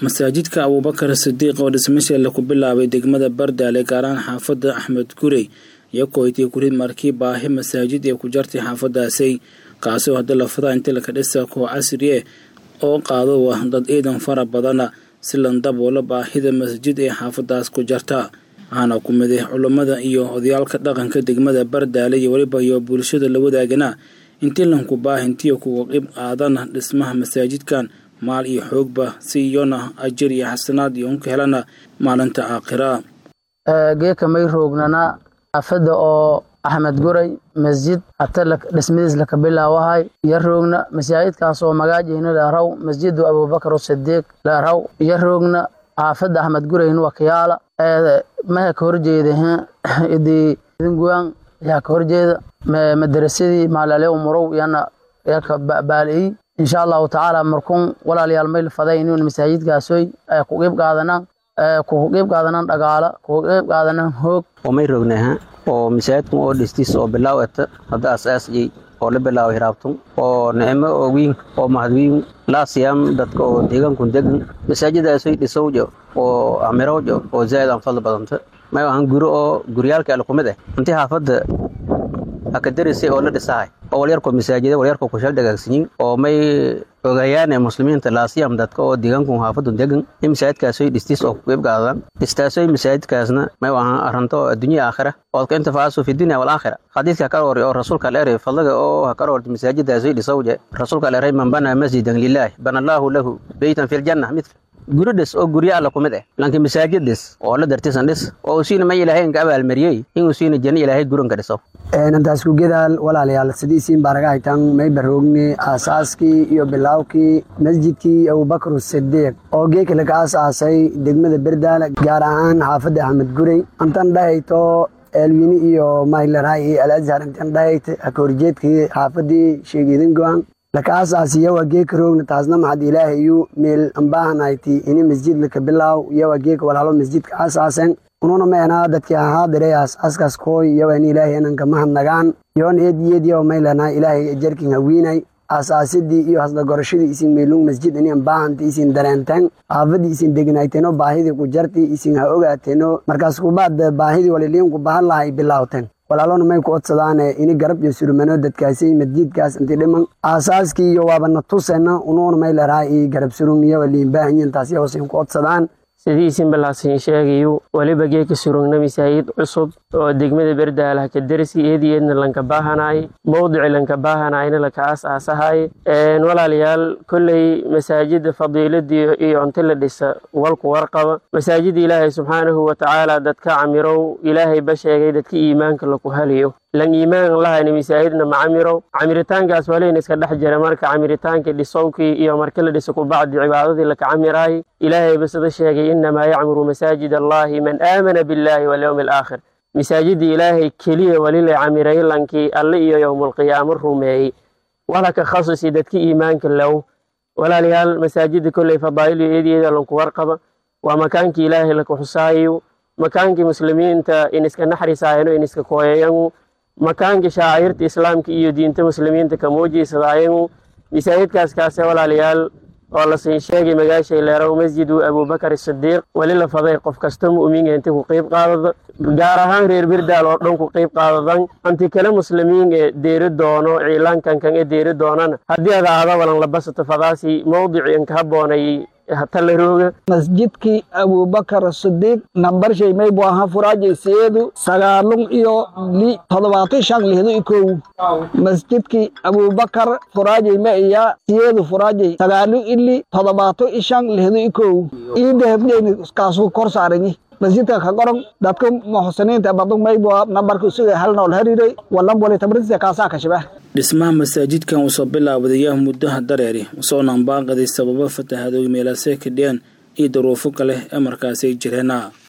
masaajidka abuubakar sidiiq oo dhismasheela ku bilaabay degmada bardaale gaaraan xaafadda axmed gurey iyo kooytay kurid markii baahi masaajid ee ku jartay xaafadaasay kaasoo hadda lafada inta laka dhisa koo casri eh oo qaado dad ciidan fara badana si landaboola baahida masjid ee xaafadaas ku jarta waxaana ku miday culummada iyo odayaalka dhaqanka degmada bardaale iyo weliba iyo bulshada la wadaagana intii lanku baahintiyo kuwa qib qaadana dhismaha masaajidkan maal iyo xoogba si iyona ajir iyo xasanaad iyo unka helana maalinta aakhira geeka may roognana xaafadda oo axmed guray masjid hata dhismadiis laka bilaawahay iyo roogna masaajidkaas oo magaajayna laaraw masjidu abubakar sidiiq laaraw iyo roogna xaafadda axmed gurayna wakayaala maha ka horjeeda idi idinguyan yaa ka horjeeda madarasadii maalale umurow yana yaka baaliyi insha allahu tacaala markuun walaalayaal mayl faday inuun masaajidkaasoy ku qeyb qaadanaan ku qeyb qaadanaan dhagaala ku qeyb qaadanaan hoog oo may roognaha oo masaajidkan oo dhistiis oo bilaaw eta hadda asaasiyey oo la bilaaway hiraabtun oo nicmo oo wiin oo mahadwiin laasiyam dadka oo deegaankun degan masaajidaasoy dhisowjo oo amirowjo oo zaa'id aan fadli badanta may ahan guri oo guryaalka alkumid ah intii xaafadda akadarisay oo la dhisahay oo walyarko masaajida walyarko kushal dhagaagsanyin oo may ogayaane muslimiinta laasiyam dadka oo deegaankun xaafadun degan in masaajidkaasoy dhistiis oo ku qeyb qaadaan dhistaasoy masaajidkaasna may ahan arranto adduunya aakhira oo ka intafaasu fi dunya walaakhira xadiidka ka hori oo rasuulka aleeray fadliga oo ha ka horti masaajidaasoy dhisowje rasuulka aleeray man banaa masjidan lilaahi bana allaahu lahu beytan fi ljanna midka guri dhis oo guryo alla kumid ah laakiin masaajid dhis oo la dartisan dhis oo usiina may ilaahay inka abaalmariyey in usiina janno ilaahay guranka dhiso intaas ku gedaal walaalayaal sidiisiin baaraga haytaan may baroogne aasaaskii iyo bilaawkii masjidkii abubakar sidiiq oo geeka laga aasaasay degmada berdaale gaar ahaan xaafadda axmed gurey intan dhahayto elwini iyo mayleray iyo alazhar intan dhahayta haka horjeedkii xaafadii sheegidin goan laka aasaasi yawa geeka roogna taasna maxad ilaahayu meel ambahanayti ini masjid laka bilaaw yawa geeka walaalo masjidka aasaasen ununa meenaa dadkii ahaadire aasaaskaas kooy yawa in ilaahay inanka mahadnagaan yoon eediyed yawa maylana ilaahay jarkin hawiinay aasaasidii iyo hasdagorashadii isin meelung masjid ini ambaahanti isin dareenteen xaafadii isin degnayteeno baahidii ku jarti isin ha ogaateeno markaas kubaad baahidii waliliin ku bahan lahay bilaawteen walaalona may ku odsadaane ini garab iyo surumano dadkaasi masjidkaas inti dhiman aasaaskii iyo waabana tusena unuuna may laraha i garab surum iyo waliinbaahanyin taas yawasin ku odsadaan sidiisin balaasin sheegayu weliba geeka surugna masaajid cusub oo degmada berdaalaha ka dersi eedi eedna lanka baahanay mowdici lanka baahanayna laka aas aasahay walaalayaal kolley masaajida fadiiladii iyo cunto la dhisa walku warqaba masaajida ilaahay subxaanahu watacaala dadka camirow ilaahay ba sheegay dadka iimaanka laku haliyo lan iimaan lahayna masaajidna macamirow camiritaankaas waleyna iska dhex jira marka camiritaanka dhisowkii iyo marka la dhisa kubacdi cibaadadii laka camiraay ilaahay ba sida sheegay inamaa yacmuru masaajid allahi man aamana billahi walyowmi alaakhir masaajida ilaahay keliya walila camiray lankii alle iyo yowmulqiyaamo rumeeyey walaka khasusi dadka iimaanka low walaalayaal masaajida kolley fadaa'il iyo eedeeda lanku warqaba waa makaankii ilaahay laka xusaayo makaankii muslimiinta in iska naxrisaayano in iska kooyayangu makaankii shaacirta islaamka iyo diinta muslimiinta ka muujiysadayangu masaajidkaas kaase walaalayaal oo lasin sheegay magaashay leerow masjidu abubakar sidiiq weli la faday qof kasta mu'miniinka inta ku qeyb qaadada gaar ahaan reer birdaal oo dhan ku qeyb qaadadan anti kale muslimiin ee deeri doono ciilaankankan ee deeri doonana haddii ada aada walan labasato fadaasi mowdici inka haboonay talarooga masjidkii abubakar sidiiq nambar shay maybu ahaa furaajay siyeedu sagaalun iyo li toddobaatan shan lihdo i kow masjidkii abubakar furaajay ma iya siyeedu furaajay sagaalun ili toddobaatan i shan lihdo i kow iidahabdeyni kaasu kor saaranyi masjidka ka qoran dadka muxsiniinta badu maybu nambarka isuga hal nool hariiray walan wali tabrisa kaasaa kashiba dhismaha masaajidkan usoo bilaawadayaa muddaha dareeri usoona ambaaqaday sababo fatahadooy meelaasee kadhiyaan iyo daruufo kale ee markaasay jireena